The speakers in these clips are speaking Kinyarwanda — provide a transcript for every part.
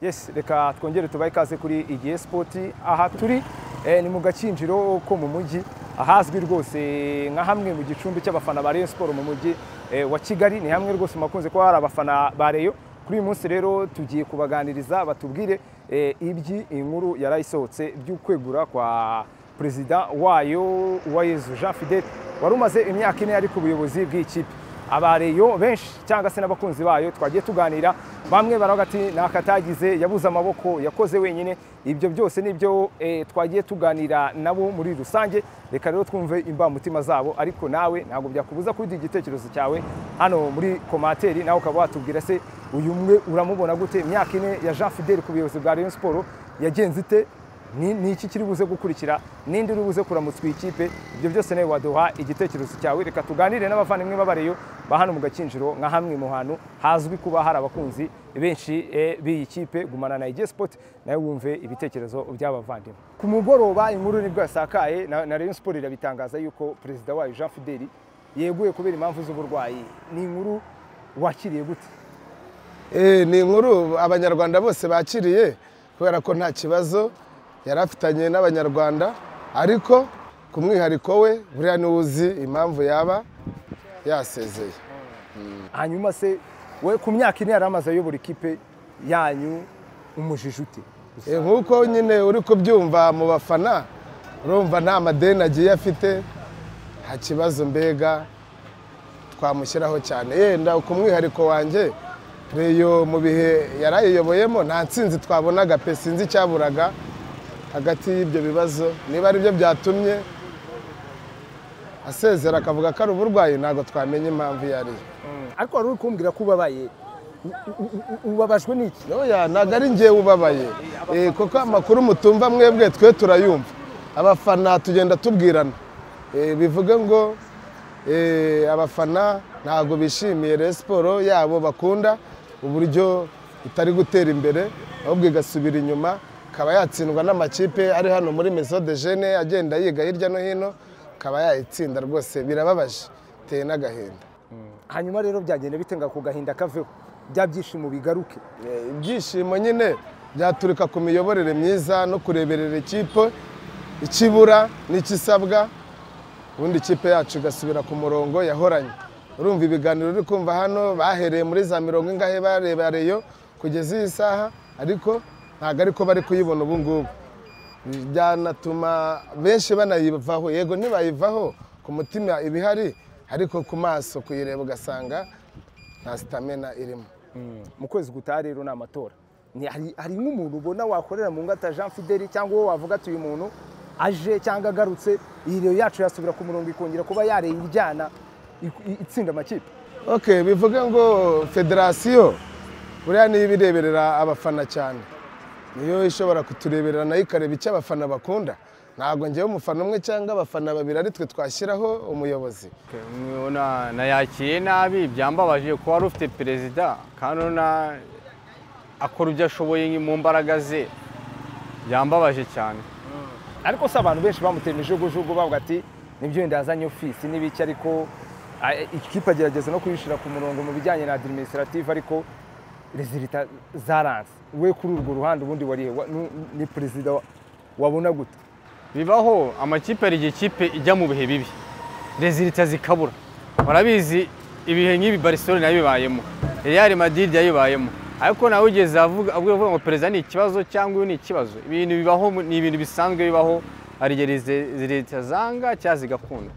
yes reka twongere tubahe ikaze kuri igihe sipoti aha turi eh, ni mu gakinjiro ko mu mujyi ahazwi rwose nka hamwe mu gicumbi cy'abafana ba Rayon Sport mu mujyi eh, wa Kigali ni hamwe rwose makunze kuba hari abafana ba Rayon kuri uyu munsi rero tugiye kubaganiriza batubwire eh, ibyi inkuru yarayisohotse by'ukwegura kwa perezida wayo Uwayezu Jean Fidel wari umaze imyaka ine ari ku buyobozi bw'ikipe abareyo benshi cyangwa se n'abakunzi bayo twagiye tuganira bamwe baravuga ati akatagize yabuze amaboko yakoze wenyine ibyo byose nibyo eh, twagiye tuganira nabo muri rusange reka rero twumve imbamutima zabo ariko nawe ntabwo byakubuza kuduha igitekerezo cyawe hano muri komateri nawe ukaba watubwira se uyu mwe uramubona gute imyaka ine ya Jean Fidel ku buyobozi bwa Rayon Sport yagenze ite ni ni iki kiri buze gukurikira nindi uri buze kuramutswa iyi kipe ibyo byose nawe waduha igitekerezo cyawe reka tuganire n'abavandimwe b'abareyo ba hano mu gakinjiro nka hamwe mu hantu hazwi kuba hari abakunzi benshi eh, b'iyi kipe gumana na IG Sport nawe wumve ibitekerezo by'abavandimwe ku mugoroba inkuru nibwo yasakaye na, na Rayon Sport irabitangaza yuko perezida wayo Jean Fidel yeguye kubera impamvu z'uburwayi ni inkuru wakiriye gute Eh, ni inkuru abanyarwanda bose bakiriye kubera ko nta kibazo yari afitanye n'abanyarwanda ariko ku mwihariko we buriya niwe uzi impamvu yaba yasezeye hanyuma se we ku myaka ine yari amaze ayobora ikipe yanyu umujije ute Eh, nk'uko nyine uri kubyumva mu bafana urumva nta madeni agiye afite nta kibazo mbega twamushyiraho cyane yenda ku mwihariko wanjye reyo mu bihe yari ayiyoboyemo nta nsinzi twabonaga pe sinzi icyaburaga hagati y'ibyo bibazo niba ari byo byatumye asezera akavuga ko ari uburwayi ntabwo twamenya impamvu iyo ari yo ariko wari uri kumbwira ko ubabaye ubabajwe n'iki Oya ntabwo ari njyewe ubabaye Eh, kuko amakuru mutumva mwebwe twe turayumva abafana tugenda tubwirana Eh, bivuge ngo eh, abafana ntabwo bishimiye Rayon siporo yabo bakunda uburyo itari gutera imbere ahubwo igasubira inyuma ikaba yatsindwa n'amakipe ari hano muri meso de jene agenda yiga hirya no hino ikaba yayitsinda rwose birababaje biteye n'agahinda hanyuma rero byagenda bitenga ku gahinda kaveho bya byishimo bigaruke Eh, ibyishimo nyine byaturuka ku miyoborere myiza no kureberera ikipe ikibura n'ikisabwa ubundi ikipe yacu igasubira ku murongo yahoranye urumva ibiganiro uri kumva hano bahereye muri za mirongo ingahe bareba reyo kugeza iyi saha ariko ntabwo ariko bari kuyibona ubu ngubu byanatuma benshi banayivaho yego ntibayivaho ku mutima iba ihari ariko ku maso kuyireba ugasanga nta sitamina irimo mu kwezi gutaha rero ni amatora Ni- hari- hari nk'umuntu ubona wakorera mu ngata Jean Fidel cyangwa uwo wavuga ati uyu muntu aje cyangwa agarutse iyi rero yacu yasubira ku murongo ikongera kuba yareye ijyana ik- i- itsinda amakipe ok bivuge ngo federasiyo buriya niyo iba ireberera abafana cyane niyo ishobora kutureberera nayo ikareba icyo abafana bakunda ntabwo njyewe umufana umwe cyangwa abafana babiri ari twe twashyiraho umuyobozi Na- nayakiye nabi byambabaje kuba wari ufite perezida kandi urabona akora ibyo ashoboye mu mbaraga ze byambabaje cyane ariko si abantu benshi bamutera imijugujugu bavuga ati nibyo wenda yazanye ofisi n'ibiki ariko a- ikipe agerageza no kuyishyira ku murongo mu bijyanye na administrative ariko rezilita zaranze we kuri urwo ruhande ubundi warihe Wa- nu- ni perezida wa- wabona gute bibaho amakipe hari igihe ikipe ijya mu bihe bibi rezilita zikabura warabizi ibihe nk'ibi barisore nabibayemo real madrid yayibayemo ariko nawe ugeze avuga avuga avuga ngo perezida ni ikibazo cyangwa uyu ni ikibazo ibintu bibaho mu- ni ibintu bisanzwe bibaho hari igihe reze- leta zanga cyangwa zigakunda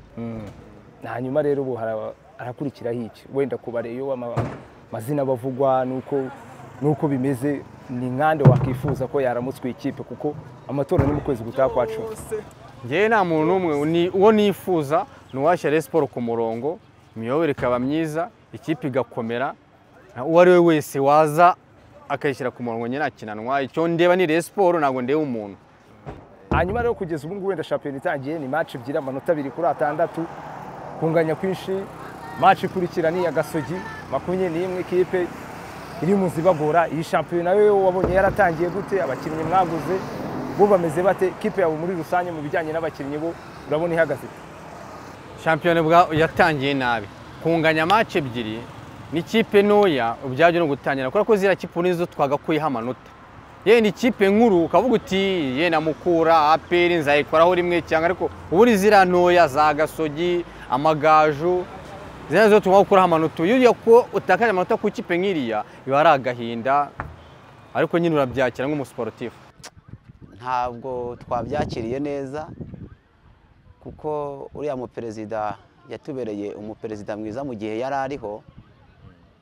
hanyuma rero ubu hara- harakurikiraho iki wenda ku bareyo ama- amazina bavugwa nuko nuko bimeze ni nkande wakwifuza ko yaramutswe ikipe kuko amatora ni mu kwezi gutaha kwa cumi ngewe nta muntu n'umwe ni- uwo nifuza ni uwashyira Rayon siporo ku murongo imiyoborere ikaba myiza ikipe igakomera na- uwo ari we wese waza akayishyira ku murongo njye nta kinanwa icyo ndeba ni Rayon siporo ntabwo ndeba umuntu hanyuma rero kugeza ubu ngubu wenda shampiyona itangiye ni match ebyiri amanota abiri kuri atandatu kunganya kwinshi match ikurikira ni iya gasogi makumyabiri n'imwe ikipe iri mu zibagora iyi shampiyona yo wabonye yaratangiye gute abakinnyi mwaguze bo bameze bate ikipe yawe muri rusange mu bijyanye n'abakinnyi bo urabona ihagaze shampiyona bwa- yatangiye nabi kunganya match ebyiri n'ikipe ntoya ubyaje no gutangira kubera ko ziriya kipe nizo twagakuyeho amanota yewe ni ikipe nkuru ukavuga uti ye namukura aperi nzayikoraho rimwe cyangwa ariko ubu ni ziriya ntoya za gasogi amagaju ziriya nizo tugomba gukuraho amanota iyo ugiye ko utakaje amanota ku ikipe nk'iriya biba ari agahinda ariko nyine urabyakira nk'umusiporutifu ntabwo twabyakiriye neza kuko uriya muperezida yatubereye umuperezida mwiza mu gihe yari ariho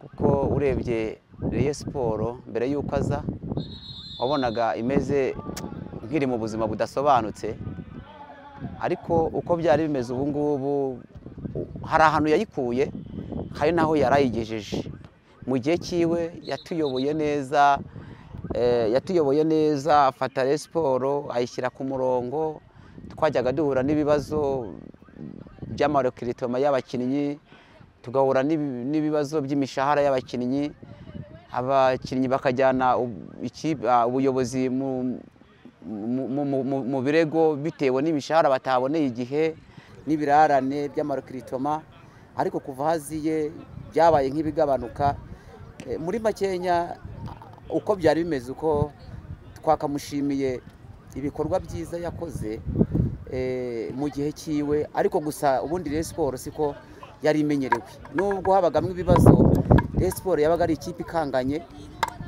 kuko urebye reye siporo mbere y'uko aza wabonaga imeze nk'iri mu buzima budasobanutse ariko uko byari bimeze ubu ngubu u- hari ahantu yayikuye hari n'aho yari ayigejeje mu gihe cyiwe yatuyoboye neza eh, yatuyoboye neza afata reye siporo ayishyira ku murongo twajyaga duhura n'ibibazo by'amarekiritoma y'abakinnyi tugahura n'ibi- n'ibibazo by'imishahara y'abakinnyi abakinnyi bakajyana ub- iki- ah, ubuyobozi mu- mu- mu- mu- mu- mu birego bitewe n'imishahara bataboneye igihe n'ibirarane by'amarekiritoma ariko kuva haziye byabaye nk'ibigabanuka Eh, muri makenya uko byari bimeze uko twakamushimiye ibikorwa byiza yakoze eh, mu gihe cyiwe ariko gusa ubundi Rayon Sports siko yari imenyerewe nubwo habagamo ibibazo Rayon Sports yabaga ari ikipe ikanganye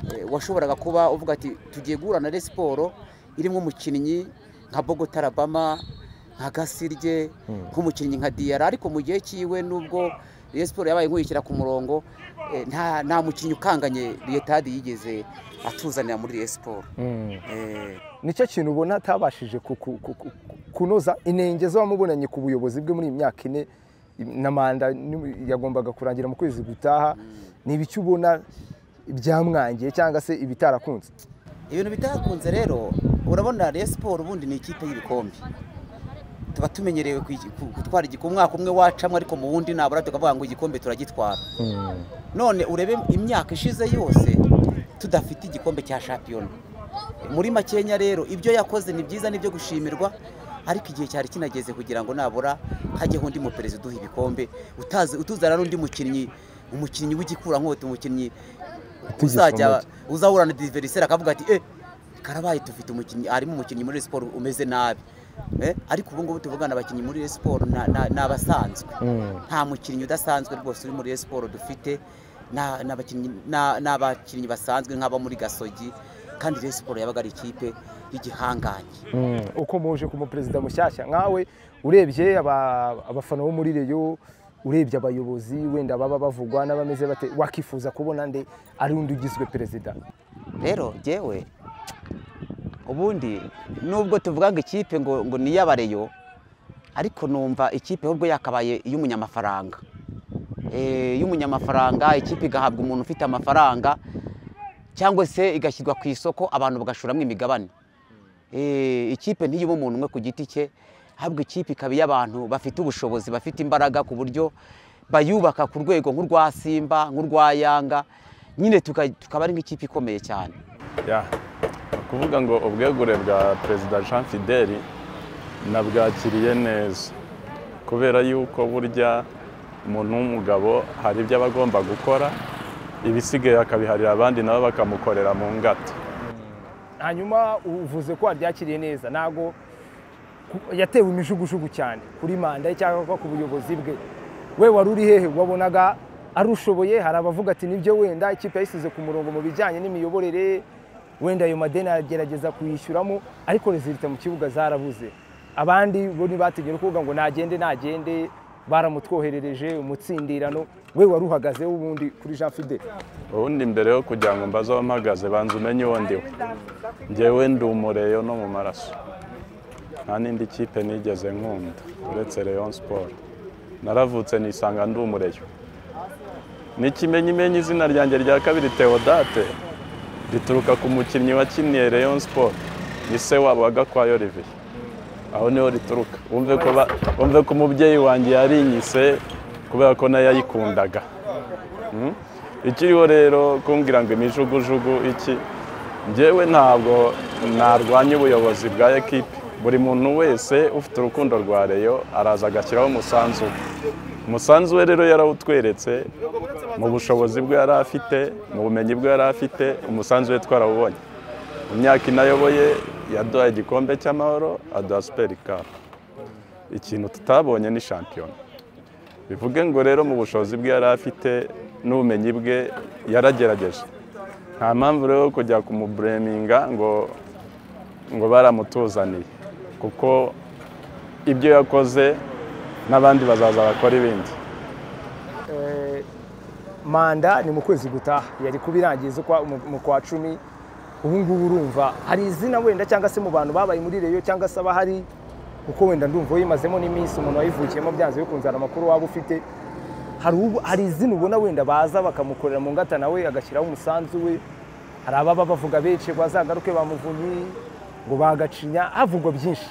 eh, washoboraga kuba uvuga ati tugiye guhura na Rayon Sports irimo umukinnyi nka Bogota Alabama nka Gasirye nk'umukinnyi nka Diarra ariko mu gihe cyiwe nubwo Rayon Sports yabaye nk'uyishyira ku murongo eh, nta nta mukinnyi ukanganye Riyetadi yigeze atuzanira muri Rayon Sports Eh, nicyo kintu ubona atabashije ku- ku- ku- ku- kunoza inenge z'abamubonanye ku buyobozi bwe muri iyi myaka ine na manda ni- yagombaga kurangira mu kwezi gutaha ni ibiki ubona byamwangiye cyangwa se ibitarakunze ibintu bitakunze rero urabona Rayon Sports ubundi ni ikipe y'ibikombe tuba tumenyerewe ku- ku- gutwara igikombe umwaka umwe wacamo ariko mu wundi nabura tukavuga ngo igikombe turagitwara none urebe imyaka ishize yose tudafite igikombe cya shampiyona muri makenya rero ibyo yakoze ni byiza n'ibyo gushimirwa ariko igihe cyari kinageze kugira ngo nabura hajyeho undi muperezida uduha ibikombe utazi utuzana n'undi mukinnyi umukinnyi w'igikurankota umukinnyi uzajya uzahura na diveriseri akavuga ati eh karabaye dufite umukinnyi harimo umukinnyi muri Rayon siporo umeze nabi Eh, ariko ubu ngubu tuvugana abakinnyi muri Rayon siporo na- na- ni abasanzwe nta mukinnyi udasanzwe rwose uri muri Rayon siporo dufite na- ni abakinnyi- na- ni abakinnyi basanzwe nk'aba muri gasogi kandi Rayon siporo yabaga ari ikipe y'igihangange uko muje ku muperezida mushyashya nkawe urebye aba- abafana bo muri reyo urebye abayobozi wenda baba bavugwa n'abameze bate wakifuza kubona nde ari undi ugizwe perezida rero jyewe ubundi nubwo tuvuga ngo ikipe ngo ngo ni iy'abareyo ariko numva ikipe ahubwo yakabaye iy'umunyamafaranga Eh, iy'umunyamafaranga ikipe igahabwa umuntu ufite amafaranga cyangwa se igashyirwa ku isoko abantu bagashoramo imigabane Eh, ikipe ntiyiba umuntu umwe ku giti cye ahubwo ikipe ikaba iy'abantu bafite ubushobozi bafite imbaraga ku buryo bayubaka ku rwego nk'urwa simba nk'urwa yanga nyine tuka- tukaba ari nk'ikipe ikomeye cyane ya ni ukuvuga ngo ubwegure bwa perezida jean fideli nabwakiriye neza kubera yuko burya umuntu w'umugabo hari ibyo aba agomba gukora ibisigaye akabiharira abandi nabo bakamukorera mu ngata hanyuma uvuze ko waryakiriye neza ntabwo ku- yatewe imijugujugu cyane kuri manda ye cyangwa ku buyobozi bwe we wari uri hehe wabonaga arushoboye hari abavuga ati nibyo wenda ikipe yayisize ku murongo mu bijyanye n'imiyoborere wenda ayo madeni agerageza kuyishyuramo ariko rezilita mu kibuga zarabuze abandi bo ntibategera kuvuga ngo nagende nagende baramutwoherereje umutsindirano we wari uhagazeho ubundi kuri jean fide ubundi mbere yo kugira ngo mbaze aho mpagaze banza umenye uwo ndiwe njyewe ndi umureyo no mu maraso nta n'indi kipe nigeze nkunda uretse leon siporo naravutse nisanga ndi umureyo n'ikimenyimenyi izina ryanjye rya kabiri teodate rituruka ku mukinnyi wakiniye leon siporo ni se wabo wagakwayo olivier aho niho rituruka wumve ko ba- wumve ko umubyeyi wanjye yarinyise kubera ko nayo yayikundaga ikiriho rero kumbwira ngo imijugujugu iki njyewe ntabwo narwanya ubuyobozi bwa ekipi buri muntu wese ufite urukundo rwa reyo araza agashyiraho umusanzu we umusanzu we rero yarawutweretse mu bushobozi bwe yari afite mu bumenyi bwe yari afite umusanzu we twarawubonye mu myaka inayoboye yaduha igikombe cy'amahoro aduha superi kapu ikintu tutabonye ni shampiyona bivuge ngo rero mu bushobozi bwe yari afite n'ubumenyi bwe yaragerageje nta mpamvu rero yo kujya kumubureminga ngo ngo baramutuzaniye kuko ibyo yakoze n'abandi bazaza bakora ibindi manda ni mu kwezi gutaha yari kuba irangiza ukwa- mu- mu kwa cumi ubu ngubu urumva hari izina wenda cyangwa se mu bantu babaye muri reyo cyangwa se abahari kuko wenda ndumva uyimazemo n'iminsi umuntu wayivukiyemo byanze bikunze hari amakuru waba ufite hari ubu- hari izina ubona wenda baza bakamukorera mu ngata nawe agashyiraho umusanzu we hari ababa bavuga benshi ngo azagaruke bamuvunyi ngo bagacinya havugwa byinshi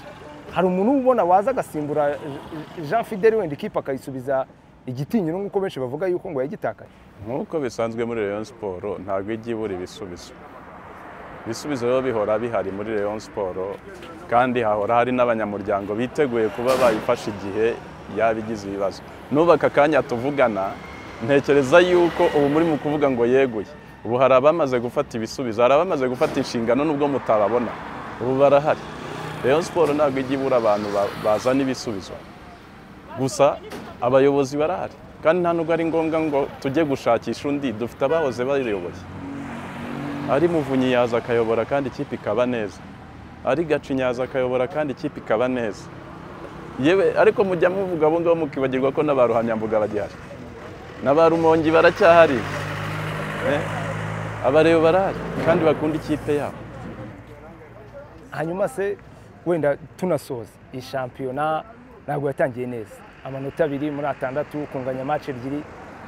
hari umuntu ubona waza agasimbura Je- Jean Fidel wenda ikipe akayisubiza igitinyiro nk'uko benshi bavuga yuko ngo yagitakaye nk'uko bisanzwe muri Rayon siporo ntabwo ijya ibura ibisubizo ibisubizo rero bihora bihari muri Rayon siporo kandi hahora hari n'abanyamuryango biteguye kuba bayifasha igihe yaba igize ibibazo nubaka akanya tuvugana ntekereza yuko ubu muri mu kuvuga ngo yeguye ubu hari abamaze gufata ibisubizo hari abamaze gufata inshingano nubwo mutababona ubu barahari Rayon siporo ntabwo ijya ibura abantu ba- bazana ibisubizo gusa abayobozi barahari kandi nta nubwo ari ngombwa ngo tujye gushakisha undi dufite abahoze bayoboye ari muvunyi yaza akayobora kandi ikipe ikaba neza ari gacinya yaza akayobora kandi ikipe ikaba neza yewe ariko mujya muvuga abo ngabo mukibagirwa ko n'aba ruhamyambuga bagihari n'aba rumongi baracyahari Eh, abareba barahari kandi bakunda ikipe yabo hanyuma se wenda tunasoza iyi shampiyona ntabwo yatangiye neza amanota abiri muri atandatu kunganya match ebyiri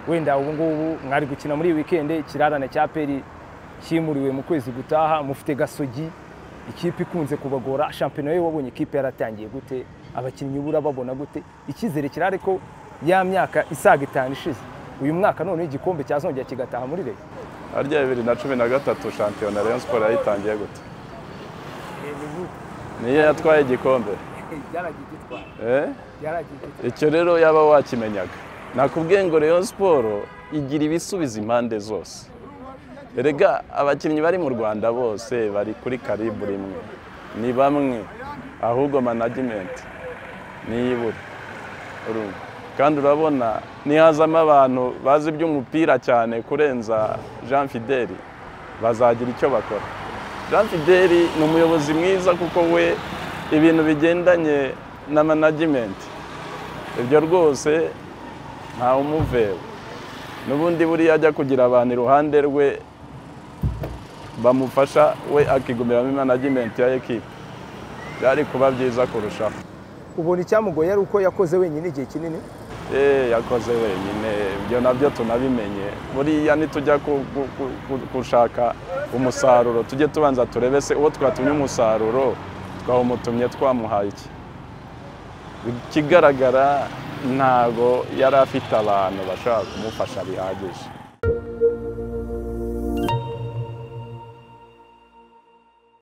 wenda ubu ngubu mwari gukina muri iyi wikendi ikirarane cya peri kimuriwe mu kwezi gutaha mufite gasogi ikipe ikunze kubagora shampiyona yo wabonye ikipe yaratangiye gute abakinnyi ubura babona gute icyizere kirare ko ya myaka isaga itanu ishize uyu mwaka noneho igikombe cyazongera kigataha muri leta harya bibiri na cumi na gatatu shampiyona Rayon siporo yayitangiye gute niyo yatwaye igikombe eh? icyo rero yaba wakimenyaga nakubwiye ngo Rayon siporo igira ibisubizo impande zose erega abakinnyi bari mu rwanda bose bari kuri karibu rimwe ni bamwe ahubwo management niyibura urumva kandi urabona nihazamo abantu bazi iby'umupira cyane kurenza jean fideli bazagira icyo bakora jean fideli ni umuyobozi mwiza kuko we ibintu bigendanye na management ibyo rwose ntawumuveba n'ubundi buriya ajya kugira abantu iruhande rwe bamufasha we akigumiramo management ya ekipe byari kuba byiza kurushaho ubona icyamugoye ari uko yakoze wenyine igihe kinini Eh, yakoze wenyine ibyo nabyo tunabimenye buriya nitujya ku- ku- ku- ku- gushaka umusaruro tujye tubanza turebe se uwo twatumye umusaruro twawumutumye twamuhaye iki ikigaragara ntago yari afite abantu bashobora kumufasha bihagije